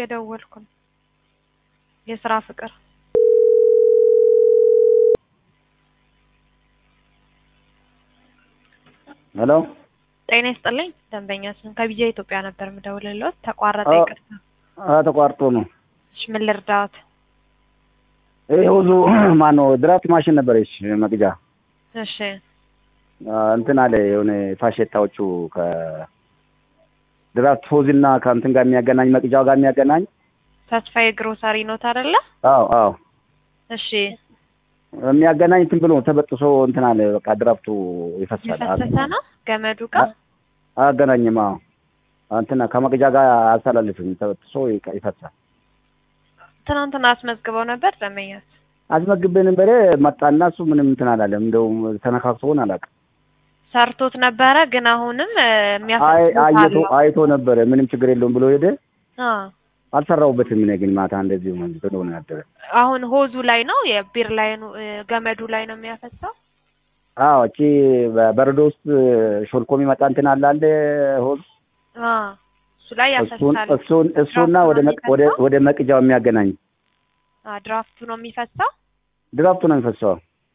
እየደወልኩ ነው። የስራ ፍቅር ሄሎ ጤና ይስጥልኝ። ደንበኛችን ከቢጃ ኢትዮጵያ ነበር የምደውልልዎት። ተቋረጠ። አዎ። ይቅርታ። አ ተቋርጦ ነው። እሺ ምን ልርዳዎት? ይሄ ሁሉ ማን ነው? ድራፍት ማሽን ነበረች መቅጃ እሺ አ፣ እንትን አለ የሆነ ፋሼታዎቹ ከ ድራፍት ፎዝና ከእንትን ጋር የሚያገናኝ መቅጃው ጋር የሚያገናኝ ተስፋዬ ግሮሰሪ ኖት አይደለ? አዎ አዎ እሺ የሚያገናኝ እንትን ብሎ ተበጥሶ እንትን አለ በቃ ድራፍቱ ይፈሳል። የፈሰሰ ነው ገመዱ ጋር አያገናኝም። አዎ እንትን ከመቅጃ ጋር አያስተላልፍም። ተበጥሶ ይቀ- ይፈሳል። ትናንትና አስመዝግበው ነበር ደንበኛችን። አስመግቤ ነበረ መጣና እሱ ምንም እንትን አላለም። እንደውም ተነካክቶን አላውቅም። ሰርቶት ነበረ ግን አሁንም እ፣ አይ የሚያፈስሱት አይቶ አለው። አይቶ ነበረ ምንም ችግር የለውም ብሎ ሄደ። አ አልሰራሁበትም እኔ ግን ማታ እንደዚሁ ብሎ ነው ያደረ። አሁን ሆዙ ላይ ነው የቢር ላይ ነው እ፣ ገመዱ ላይ ነው የሚያፈሳው። አዎ እቺ በበረዶ ውስጥ ሾልኮ የሚመጣ እንትን አለ አለ ሆዝ አ እሱ ላይ እሱን ያፈሳል። እሱን እሱና ወደ መቅ- ወደ ወደ መቅጃው የሚያገናኝ አ ድራፍቱ ነው የሚፈሳው። ድራፍቱ ነው የሚፈሰው።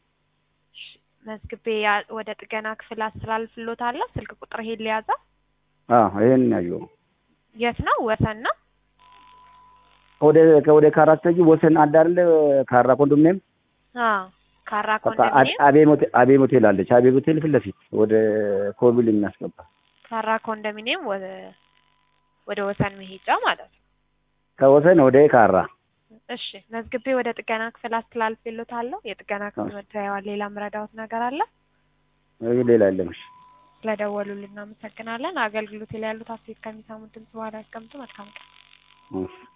መዝግቤ ያ- ወደ ጥገና ክፍል አስተላልፍሎታለሁ። ስልክ ቁጥር ይሄን ሊያዛ አዎ ይሄን ያየው የት ነው? ወሰን ነው። ወደ ወደ ካራ ስትሄጂ ወሰን አለ አይደል? ካራ ኮንዶሚኒየም አ ካራ በቃ ኮንዶሚኒየም አቤ ሞቴል አቤ ሞቴል አለች። አቤ ሞቴል ፊት ለፊት ወደ ኮብል የሚያስገባ ካራ ኮንዶሚኒየም ወደ ወደ ወሰን መሄጃ ማለት ነው። ከወሰን ወደ ካራ እሺ መዝግቤ ወደ ጥገና ክፍል አስተላልፍሎታለሁ። የጥገና ክፍል መድረያዋን ሌላ ምረዳዎት ነገር አለ? ይሄ ሌላ የለም። እሺ ስለደወሉልን እናመሰግናለን። አገልግሎት ላይ ያሉት አስተያየት ከሚሰሙት ድምጽ በኋላ ያስቀምጡ። መልካም ቀን። እሺ